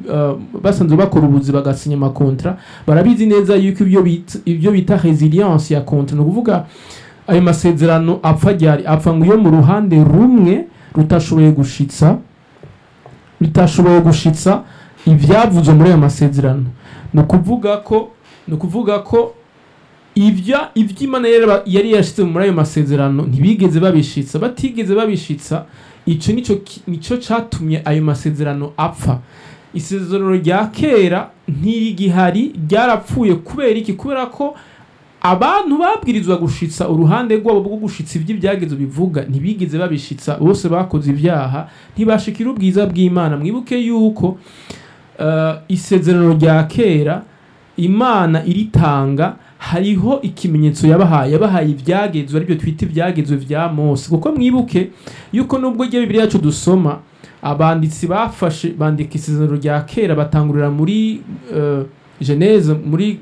uh, basanzwe bakora ubuzi bagasinya amakontra barabizi neza yuko ibyo bita ibyo bita resilience ya kontra ni ukuvuga ayo masezerano apfa ryari apfa ngo iyo mu ruhande rumwe rutashoboye gushitsa rutashoboye gushitsa ibyavuzwe muri ayo masezerano ni ukuvuga ko ni ukuvuga ko ibya iby'imana yari yari yashyize muri ayo masezerano ntibigeze babishitsa batigeze babishitsa icyo nicyo ki- nicyo cyatumye ayo masezerano apfa isezerano rya kera ntirigihari ryarapfuye kubera iki kubera ko abantu babwirizwa gushitsa uruhande rwabo rwo gushitsa ibyo ibyagezo bivuga ntibigeze babishitsa bose bakoze ibyaha ntibashikira ubwiza bw'imana mwibuke yuko uh, isezerano rya kera imana iritanga hariho ikimenyetso yabahaye yabahaye ibyagezwe aribyo twita ibyagezwe vya mose kuko mwibuke yuko nubwo igihe bibiri yacu dusoma abanditsi bafashe bandika isezerano rya kera batangurira muri uh, geneze muri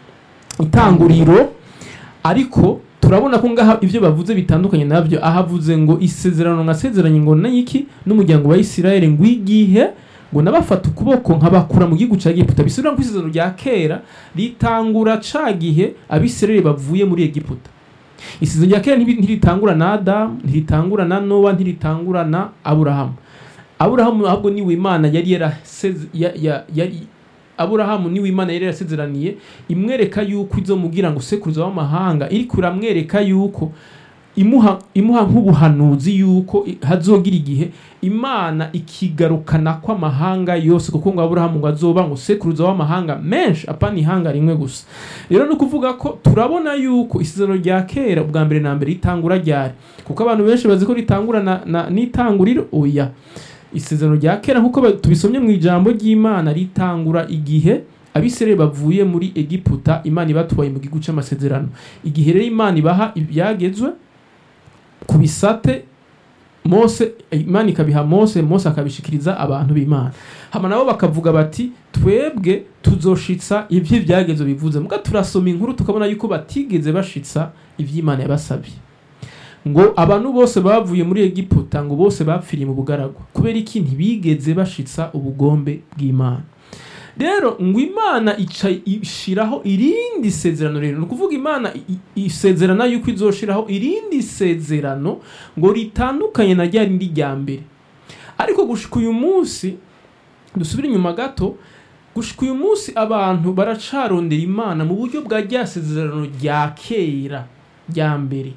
itanguriro ariko turabona ko ngaha ibyo bavuze bitandukanye nabyo ahavuze ngo isezerano nkasezeranye ngo nayiki n'umuryango wa Isirayeli ngo igihe ngo nabafata ukuboko nkabakura mu gihugu cya Egiputa bisubira ku isezerano rya kera ritangura ca gihe abisirayeli bavuye muri Egiputa isezerano rya kera ntibi- ntiritangura na Adamu ntiritangura na Nowa ntiritangura na Aburahamu Aburahamu ahubwo niwe Imana yari yaraseze ya, ya, yari aburahamu niwe imana yari yarasezeraniye imwereka yuko izomubwira ngo sekuruza w'amahanga iriko iramwereka yuko imuha imuha nk'ubuhanuzi yuko i- hazogira igihe imana ikigarukana kw'amahanga yose kuko ngo aburahamu ngo azoba ngo sekuruza w'amahanga menshi apana ihanga rimwe gusa rero ni ukuvuga ko turabona yuko isezerano rya kera ubwa mbere na mbere ritangura ryari kuko abantu benshi bazi ko ritangura na, na, n'itanguriro oya isezerano rya kera nk'uko ba- tubisomye mu ijambo ry'imana ritangura igihe abisirayeli bavuye muri egiputa imana ibatubaye mu gihugu cy'amasezerano igihe rero imana ibaha ibyagezwe ku bisate mose imana ikabiha mose mose akabishikiriza abantu b'imana hama nabo bakavuga bati twebwe tuzoshitsa ibyo ibyagezo bivuze muga turasoma inkuru tukabona yuko batigeze bashitsa iby'imana yabasabye ngo abantu bose bavuye muri egiputa ngo bose bapfiriye mu bugaragwa kubera iki ntibigeze bashitsa ubugombe bw'imana rero ngo imana ica ishiraho irindi sezerano rero ni ukuvuga imana i- i- isezerana yuko izoshiraho irindi sezerano ngo ritandukanye na rya rindi rya mbere ariko gushika uyu munsi dusubire inyuma gato gushika uyu munsi abantu baracarondera imana mu buryo bwa rya sezerano rya kera rya mbere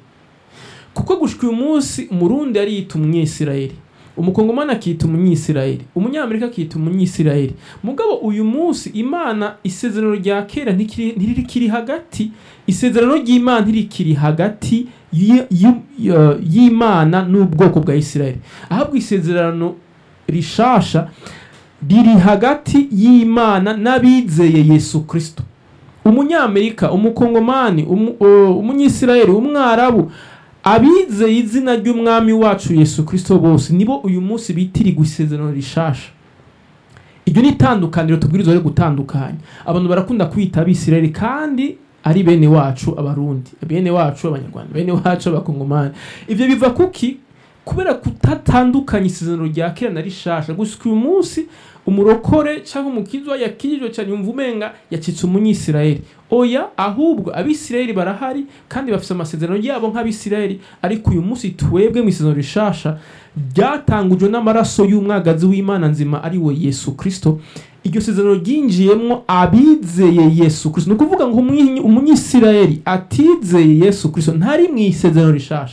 kuko gushika uyu munsi umurundi ariyita umunyesirayeli umukongomani akita umunyisirayeli umunyamerika akita umunyisirayeli mugabo uyu munsi imana isezerano rya kera ntikiri- ntirikiri hagati isezerano ry'imana ntirikiri hagati y- y- y- y'imana n'ubwoko bwa isirayeli ahabwa isezerano rishasha riri hagati y'imana n'abizeye yesu kristo umunyamerika umukongomani umu- o- umunyisirayeli umwarabu abizeye izina ry'umwami wacu yesu kristo bose nibo uyu munsi bitirirwa isezerano rishasha iryo ni itandukaniro tubwirizwa ryo gutandukanya abantu barakunda kwita abisirayeli kandi ari bene wacu abarundi bene wacu abanyarwanda bene wacu abakongomani ibyo biva kuki kubera kutatandukanya isezerano rya kera na rishasha gusa uyu munsi umurokore cyangwa umukizwa yakirijwe cyane yumva umenga yacitse umunyisirayeli oya ahubwo abisirayeli barahari kandi bafite amasezerano yabo nk'abisirayeli ariko uyu munsi twebwe mu isezerano rishasha ryatangujwe n'amaraso y'umwagazi w'imana nzima ari we yesu kristo iryo sezerano ryinjiyemo abizeye yesu kristo ni ukuvuga ngo umwi- umunyisirayeli atizeye yesu kristo ntari mu isezerano rishasha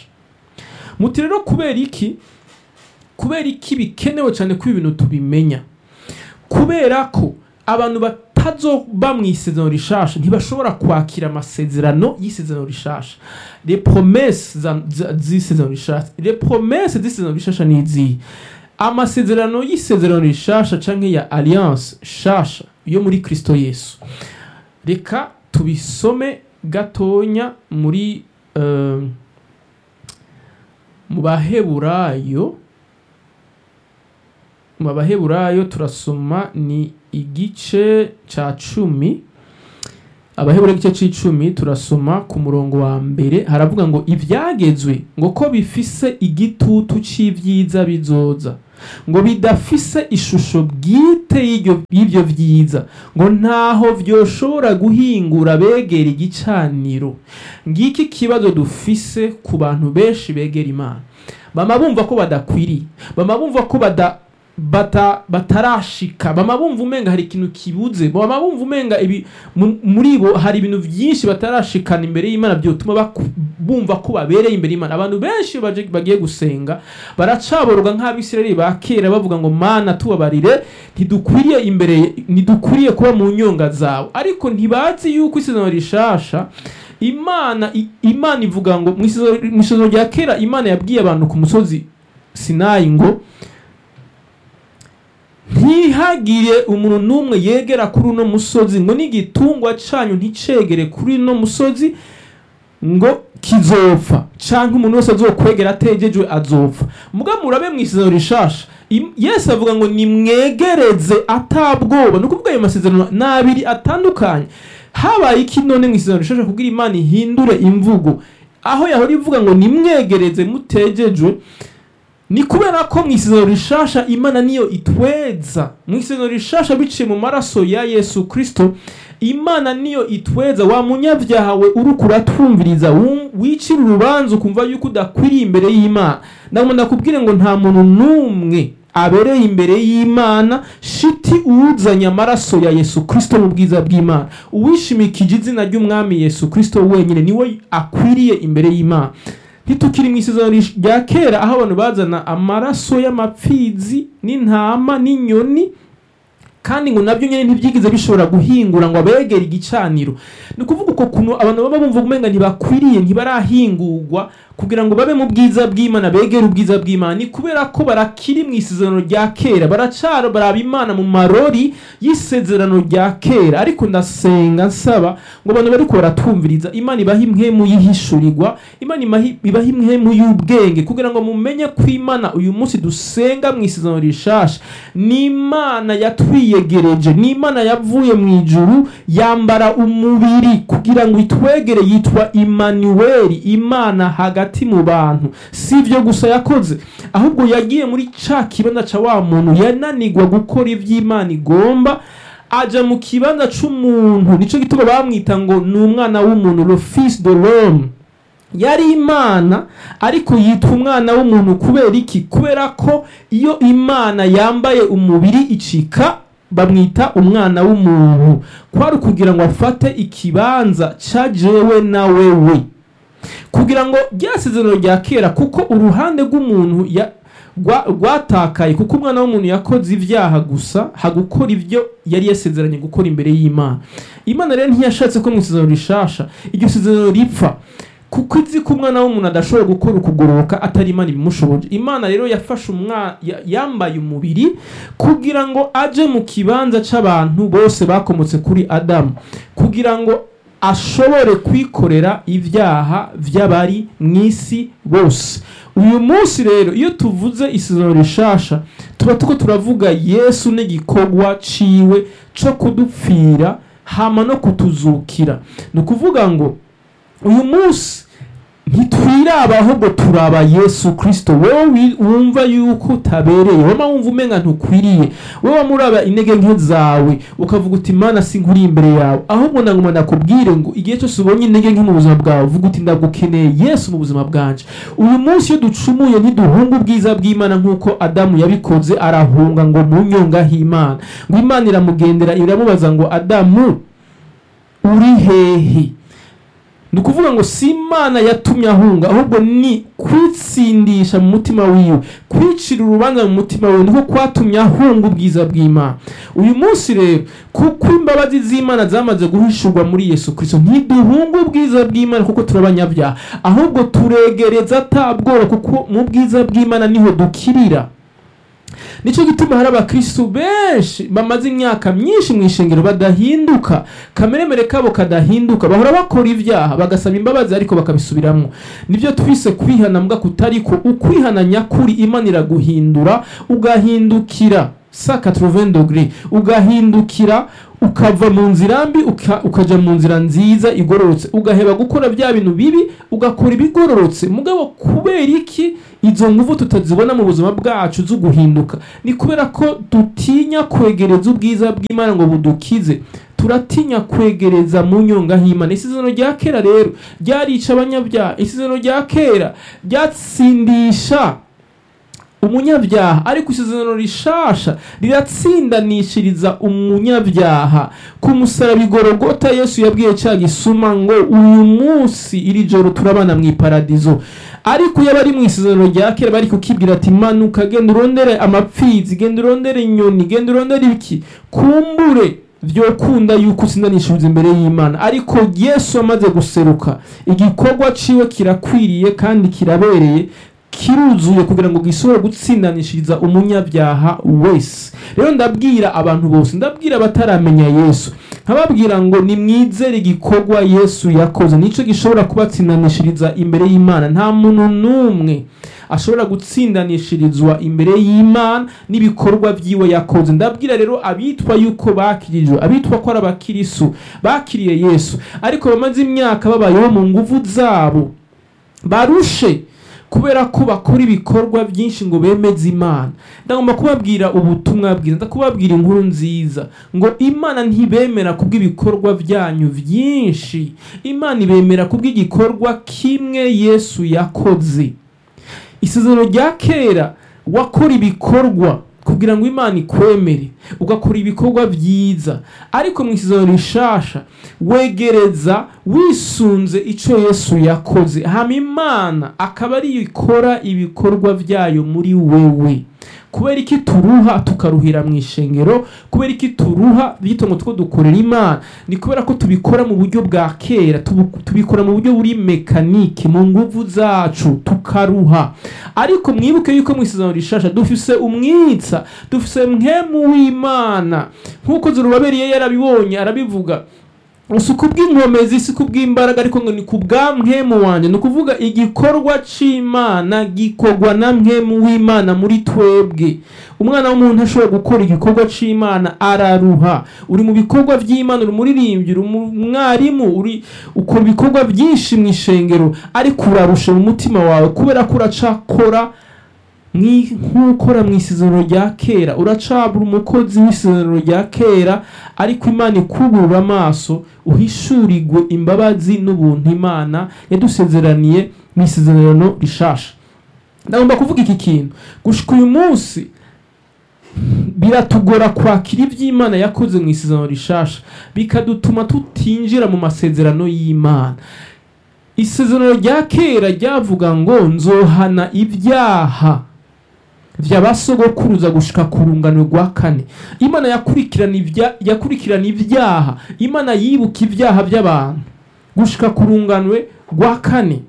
muti rero kubera iki kubera iki bikenewe cyane ko ibi bintu tubimenya kubera ko abantu batazoba mu isezerano rishasha ntibashobora kwakira amasezerano y'isezerano rishasha les promesses za- za- z'isezerano rishasha les promesses z'isezerano rishasha ni izihe amasezerano y'isezerano rishasha canke ya alliance shasha yo muri kristo yesu reka tubisome gatonya muri eh, mu baheburayo mu baheburayo turasoma ni igice ca cumi abahebura igice c'icumi turasoma ku murongo wa mbere haravuga ngo ivyagezwe ngo ko bifise igitutu c'ivyiza bizoza ngo bidafise ishusho bwite y'iryo- y'ivyo vyiza ngo ntaho vyoshobora guhingura begera igicaniro ngiki kibazo dufise ku bantu benshi begera imana bama bumva ko badakwiriye bama bumva ko bada bata, batarashika bama bumva umenga hari ikintu kibuze bama bumva umenga ibi mu- muri bo hari ibintu vyinshi batarashikana imbere y'imana byotuma baku- bumva ko babereye imbere y'imana abantu benshi baje bagiye gusenga baracaboroga nk'abisirayeli ba kera bavuga ngo mana tubabarire ntidukwiriye imbere ntidukwiriye kuba mu nyonga zawe ariko ntibazi yuko isezerano rishasha imana i- imana ivuga ngo mu isezerano mu isezerano rya kera imana yabwiye abantu ku musozi sinayi ngo ntihagire umuntu n'umwe yegera kuri uno musozi ngo n'igitungwa canyu nticegere kuri uno musozi ngo kizopfa canke umuntu wese azokwegera ategejwe azopfa muga murabe mu isezerano rishasha Im- yesu avuga ngo nimwegereze atabwoba ni ukuvuga ayo masezerano ni abiri atandukanye habaye iki none mu isezerano rishasha kugira imana ihindure imvugo aho yahora ivuga ngo nimwegereze mutegejwe ni kubera ko mu isezerano rishasha imana niyo itweza mu isezerano rishasha biciye mu maraso ya yesu kristo imana niyo itweza wa munyabyaha we uriko uratwumviriza wum- wicira urubanza ukumva yuko udakwiriye imbere y'imana ndagomba ndakubwire ngo nta muntu n'umwe abereye imbere y'imana shiti uwuzanye amaraso ya yesu kristo mu bwiza bw'imana uwishimikije izina ry'umwami yesu kristo wenyine niwe akwiriye imbere y'imana ntitukiri mu isezerano rish- rya kera aho abantu bazana amaraso y'amapfizi n'intama n'inyoni kandi ngo nabyo nyine ntibyigize bishobora guhingura ngo abegere igicaniro ni ukuvuga uko kuntu abantu baba bumva umenga ntibakwiriye ntibarahingurwa kugira ngo babe mu bwiza bw'imana begere ubwiza bw'imana ni kubera ko barakiri mu isezerano rya kera baracara baraba imana mu marori y'isezerano rya kera ariko ndasenga nsaba ngo abantu bariko baratwumviriza imana ibaha impwemu yihishurirwa imana imahi- ibaha impwemu y'ubwenge kugira ngo mumenye ko imana uyu munsi dusenga mu isezerano rishasha ni imana yatwiyegereje ni imana yavuye mu ijuru yambara umubiri kugira ngo itwegere yitwa imanuweli imana hagati mu bantu si ibyo gusa yakoze ahubwo yagiye muri ca kibanza ca wa muntu yananigwa gukora ivy'imana igomba aja mu kibanza c'umuntu nico gituma bamwita ngo ni umwana w'umuntu le fils de l'homme yari imana ariko yitwa umwana w'umuntu kubera iki kubera ko iyo imana yambaye umubiri icika bamwita umwana w'umuntu kwari ukugira ngo afate ikibanza ca jewe na wewe kugira ngo ryasezerano rya kera kuko uruhande rw'umuntu ya- rwa- rwatakaye kuko umwana w'umuntu yakoze ibyaha gusa hagukora ibyo yari yasezeranye gukora imbere y'imana imana rero ntiyashatse ko mu isezerano rishasha iryo sezerano ripfa kuko izi ko umwana w'umuntu adashobora gukora ukugororoka atari imana ibimushoboje imana rero yafashe umwana yambaye umubiri kugira ngo aje mu kibanza c'abantu bose bakomotse kuri adamu kugira ngo ashobore kwikorera ibyaha by'abari mu isi bose uyu munsi rero iyo tuvuze isezerano rishasha tuba tuko turavuga yesu n'igikorwa ciwe co kudupfira hama no kutuzukira ni ukuvuga ngo uyu munsi ntitwiraba ahubwo turaba yesu kirisito wowe wi- wumva yuko utabereye wama wumva umenga ntukwiriye wowe wamuraba intege nke zawe ukavuga uti mana sinkuri imbere yawe ahubwo naguma nakubwire ngo igihe cyose ubonye intege nke mu buzima bwawe uvuga uti ndagukeneye yesu mu buzima bwanje uyu munsi iyo ducumuye ntiduhunga ubwiza bw'imana nk'uko adamu yabikoze arahunga ngo mu nyonga h'imana ngo imana iramugendera iramubaza ngo adamu uri hehe ni ukuvuga ngo si imana yatumye ahunga ahubwo ni kwitsindisha mu mutima wiwe kwicira urubanza mu mutima wiwe niko kwatumye ahunga ubwiza bw'imana uyu munsi rero kuko imbabazi z'imana zamaze guhishurwa muri yesu kirisito ntiduhunga ubwiza bw'imana kuko turi abanyabyaha ahubwo turegereza atabwoba kuko mu bwiza bw'imana niho dukirira nicyo gituma hari abakristu benshi bamaze imyaka myinshi mu ishengero badahinduka kameremere kabo kadahinduka bahora bakora ibyaha bagasaba imbabazi ariko bakabisubiramo nibyo twise kwihana mbwa kutariko ukwihana nyakuri imana iraguhindura ugahindukira sa 80 dogre ugahindukira ukava mu nzira mbi uka- ukaja mu nzira nziza igororotse ugaheba gukora bya bintu bibi ugakora ibigororotse mugabo kubera iki izo nguvu tutazibona mu buzima bwacu zo guhinduka ni kubera ko dutinya kwegereza ubwiza bw'imana ngo budukize turatinya kwegereza mu nyonga h'imana isezerano rya kera rero ryarica abanyabyaha isezerano rya kera ryatsindisha umunyabyaha ariko isezerano rishasha riratsindanishiriza umunyabyaha ku musaraba igorogota yesu yabwiye cya gisuma ngo uyu munsi iri joro turabana mu iparadizo ariko iyo abari mu isezerano rya kera bari kukibwira ati manuka genda urondere amapfizi genda urondere inyoni genda urondere ibiki kumbure vyokunda yuko usindanishiriza imbere y'imana ariko yesu amaze guseruka igikorwa ciwe kirakwiriye kandi kirabereye kiruzuye kugira ngo gishobore gutsindanishiriza umunyabyaha wese rero ndabwira abantu bose ndabwira abataramenya yesu nkababwira ngo nimwizere igikorwa yesu yakoze nicyo gishobora kubatsindanishiriza imbere y'imana nta muntu n'umwe ashobora gutsindanishirizwa imbere y'imana n'ibikorwa byiwe yakoze ndabwira rero abitwa yuko bakirijwe abitwa ko ari abakirisu bakiriye yesu ariko bamaze imyaka babayeho mu nguvu zabo barushe kubera ko bakora ibikorwa byinshi ngo bemeze imana ndagomba kubabwira ubutumwa bwiza ndakubabwira inkuru nziza ngo imana ntibemera kubw'ibikorwa byanyu byinshi imana ibemera kubw'igikorwa kimwe yesu yakoze isezerano rya kera wakora ibikorwa kugira ngo imana ikwemere ugakora ibikorwa byiza ariko mu isezerano rishasha wegereza wisunze icyo yesu yakoze hama imana akaba ariyo ikora ibikorwa byayo muri wewe kubera iki turuha tukaruhira mu ishengero kubera iki turuha bito ngo two dukorera imana ni kubera ko tubikora mu buryo bwa kera tubu- tubikora mu buryo buri mekanike mu nguvu zacu tukaruha ariko mwibuke yuko mu isezerano rishasha dufise umwitsa dufise mwemu w'imana nk'uko zurubaberiye yarabibonye arabivuga si kubw'inkomezi si kubw'imbaraga ariko ngo ni ku bwa mwemu wanjye ni ukuvuga igikorwa c'imana gikorwa na mwemu w'imana muri twebwe umwana w'umuntu ashobora gukora igikorwa c'imana araruha uri mu bikorwa by'imana uri umuririmbyi uri umwarimu uri ukora ibikorwa byinshi mu ishengero ariko urarusha mu mutima wawe kubera ko uracakora mwi- nk'ukora mu isezerano rya kera uracabura umukozi w'isezerano rya kera ariko imana ikugurura amaso uhishurirwe imbabazi n'ubuntu imana yadusezeraniye mu isezerano rishasha ndagomba kuvuga iki kintu gushika uyu munsi biratugora kwakira iby'imana yakoze mu isezerano rishasha bikadutuma tutinjira mu masezerano y'imana isezerano rya kera ryavuga ngo nzohana ibyaha by'abasogokuruza gushika ku rungano rwa kane imana yakurikirana ibya yakurikirana ibyaha imana yibuka ibyaha by'abantu gushika ku runganwe rwa kane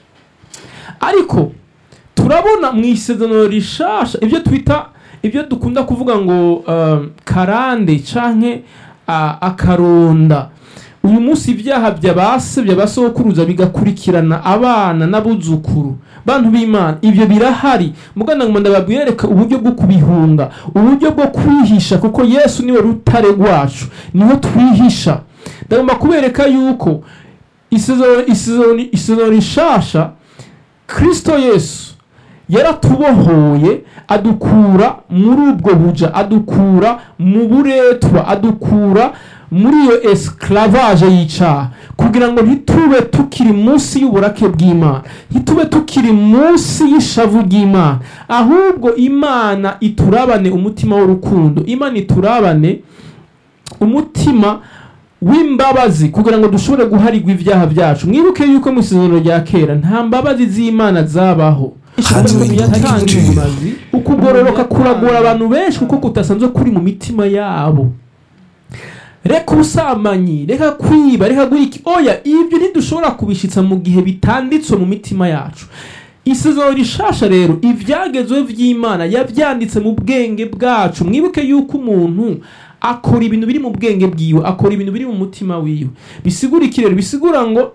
ariko turabona mu isezerano rishasha ibyo twita ibyo dukunda kuvuga ngo um, karande canke uh, akaronda uyu munsi ibyaha by'abase by'abasokuruza bigakurikirana abana n'abuzukuru bantu b'imana ibyo birahari mugana ngo ndababwereka uburyo bwo kubihunga uburyo bwo kwihisha kuko yesu niwe rutare rwacu niho twihisha ndagomba kubereka yuko isezerano isezerano isezerano rishasha kristo yesu yaratubohoye adukura muri ubwo buja adukura mu buretwa adukura muri iyo esclavage y'icaha kugira ngo ntitube tukiri munsi y'uburake bw'imana ntitube tukiri munsi y'ishavu ry'imana ahubwo imana iturabane umutima w'urukundo imana iturabane umutima w'imbabazi kugira ngo dushobore guharirwa ibyaha byacu mwibuke yuko mu isezerano rya kera nta mbabazi z'imana zabaho yatanga imazi ukugororoka kuragora abantu benshi kuko kudasanzwe kuri mu mitima yabo reka ubusambanyi reka kwiba reka guha iki oya ibyo ntidushobora kubishitsa mu gihe bitanditswe mu mitima yacu isezerano rishasha rero ibyagezweho by'imana yabyanditse mu bwenge bwacu mwibuke yuko umuntu akora ibintu biri mu bwenge bwiwe akora ibintu biri mu mutima wiwe bisigura iki rero bisigura ngo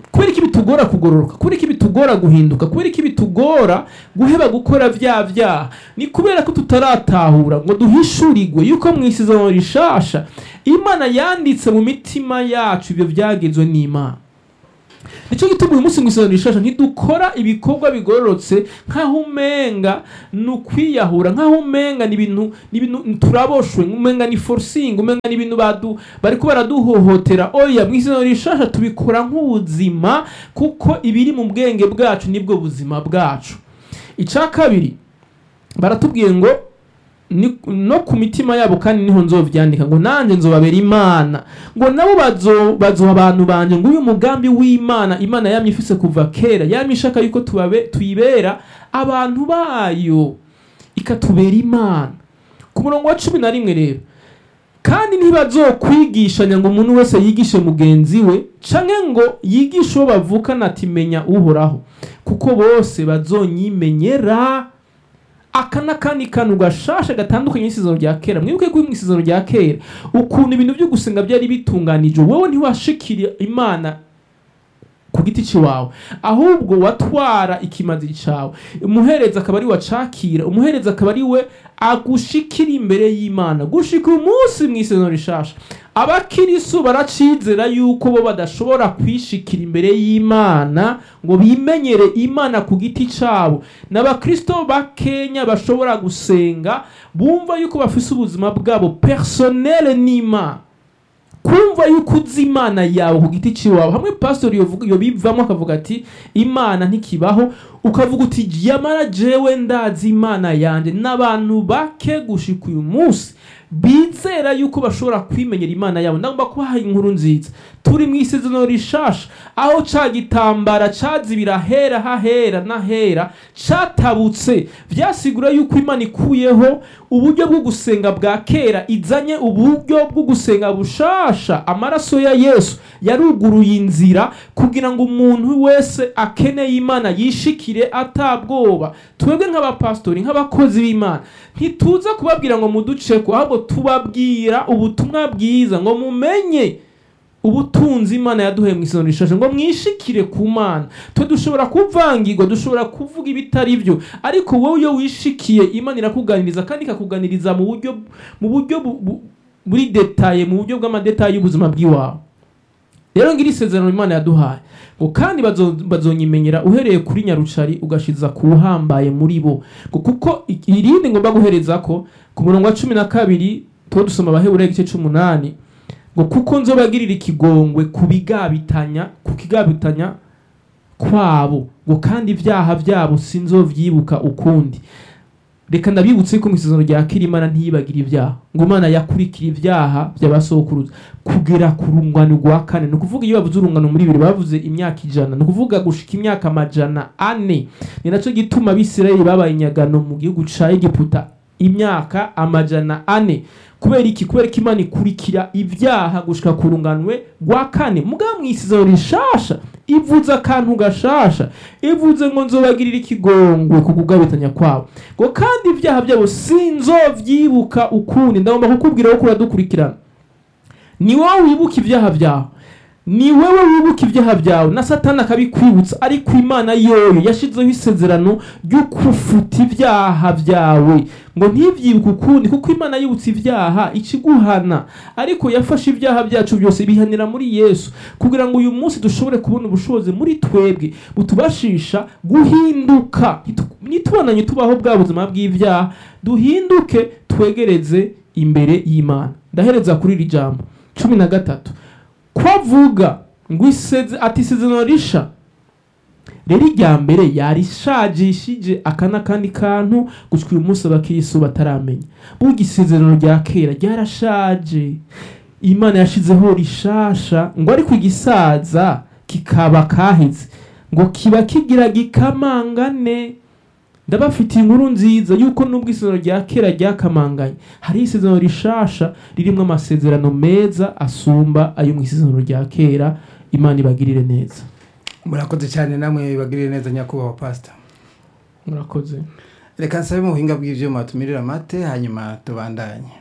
kubera iki bitugora kugororoka kubera iki bitugora guhinduka kubera iki bitugora guheba gukora vya vyaha ni kubera ko tutaratahura ngo duhishurirwe yuko mu isezerano rishasha imana yanditse mu mitima yacu ibyo byagezwe n'imana nicyo gituma uyu munsi mu isezerano rishasha ntidukora ibikorwa bigororotse nk'aho umenga ni ukwiyahura nk'aho umenga ni ibintu ni ibintu turaboshwe umenga ni forcing umenga ni ibintu badu bariko baraduhohotera oya mu isezerano rishasha tubikora nk'ubuzima kuko ibiri mu bwenge bwacu nibwo buzima bwacu icya kabiri baratubwiye ngo ni- no ku mitima yabo kandi niho nzovyandika ngo nanjye nzobabera imana ngo nabo bazo bazoha abantu banje ngo uyu mugambi w'imana imana yamye ifise kuva kera yamye ishaka yuko tubabe tuyibera abantu bayo ikatubera imana ku murongo wa cumi na rimwe rero kandi ntibazokwigishanya ngo umuntu wese yigishe mugenzi we canke ngo yigishe uwo bavukana ati menya uhoraho kuko bose bazonyimenyera aka n'akandi kantu gashasha gatandukanye n'isezerano rya kera mwibuke ko mu isezerano rya kera ukuntu ibintu byo gusenga byari bitunganije wowe ntiwashikira imana ku giti ciwawe ahubwo watwara ikimazi cawe umuhereza akaba ari wacakira umuhereza akaba ari we agushikira imbere y'imana gushika umunsi mu isezerano rishasha abakirisu baracizera yuko bo badashobora kwishikira imbere y'imana ngo bimenyere imana ku giti cabo n'abakristo bakenya bashobora gusenga bumva yuko bafise ubuzima bwabo personnel n'imana kumva yuko uzi imana yawe ku giti ciwawe hamwe pastori yovuga iyo bivamo akavuga ati imana ntikibaho ukavuga uti yamara jewe ndazi imana yanje n'abantu bake gushika uyu munsi bizera yuko bashobora kwimenyera imana yabo ndagomba kubaha inkuru nziza turi mu isezerano rishasha aho ca gitambara cazibira hera hahera n'ahera catabutse vyasigura yuko imana ikuyeho uburyo bwo gusenga bwa kera izanye uburyo bwo gusenga bushasha amaraso ya yesu yaruguruye inzira kugira ngo umuntu wese akeneye imana yishikire atabwoba twebwe nk'abapastori nk'abakozi b'imana ntituza kubabwira ngo muduceko ahubwo tubabwira ubutumwa bwiza ngo mumenye ubutunzi imana yaduheye mu isezerano rishasha ngo mwishikire ku mana twe dushobora kuvangirwa dushobora kuvuga ibitari byo ariko wowe iyo wishikiye imana irakuganiriza kandi ikakuganiriza mu buryo mu buryo bu- bu- buri detaye mu buryo bw'amadetaye y'ubuzima bw'iwawe rero ngira isezerano imana yaduhaye ngo kandi bazo- bazonyimenyera uhereye kuri nyarucari ugashiza ku uhambaye muri bo ngo kuko i- irindi ngomba guhereza ko ku murongo wa cumi na kabiri tuba dusoma abaheburayo igice c'umunani ngo kuko nzobagirira ikigongwe ku bigabitanya ku kigabitanya kwabo ngo kandi ibyaha byabo sinzovyibuka ukundi reka ndabibutse ko mu isezerano rya kera imana ntiyibagire ibyaha ngo imana yakurikira ibyaha by'abasokuruza kugera ku rungano rwa kane ni ukuvuga iyo bavuze urungano muri bibiri bavuze imyaka ijana ni ukuvuga gushika imyaka amajana ane ni nacyo gituma abisirayeli babaye inyagano mu gihugu ca egiputa imyaka amajana ane kubera iki kubera ko imana ikurikira ibyaha gushika ku runganwe rwa kane mugabo mu isezerano rishasha ivuze akantu gashasha ivuze ngo nzobagirira ikigongwe ku kugabitanya kwabo ngo kandi ibyaha byabo sinzovyibuka ukundi ndagomba kukubwira ko uradukurikirana ni wowe wibuka ibyaha byawe ni wowe wibuka ibyaha byawe na satani akabikwibutsa ariko imana yoyo yashizeho isezerano ryo kufuta ibyaha byawe ngo ntibyibuke ukundi kuko imana yibutse ibyaha ikiguhana ariko yafashe ibyaha byacu byose bihanira muri yesu kugira ngo uyu munsi dushobore kubona ubushobozi muri twebwe butubashisha guhinduka Ntitu- ntitubonanye tubaho bwa buzima bw'ibyaha duhinduke twegereze imbere y'imana ndahereza kuri iri jambo cumi na gatatu ko avuga ngo iseze ati isezerano risha rero irya mbere yarishajishije aka n'akandi kantu gushika uyu munsi abakirisu bataramenya burya isezerano rya kera ryarashaje imana yashizeho rishasha ngo ariko igisaza kikaba kaheze ngo kiba kigira gikamangane ndabafitiye inkuru nziza yuko nubwo isezerano rya kera ryakamanganye hari isezerano rishasha ririmo amasezerano meza asumba ayo mu isezerano rya kera imana ibagirire neza murakoze cyane namwe bagirire neza nyakubahwa pasita murakoze reka nsabe mu buhinga bw'ibyuma tumirire amate hanyuma tubandanye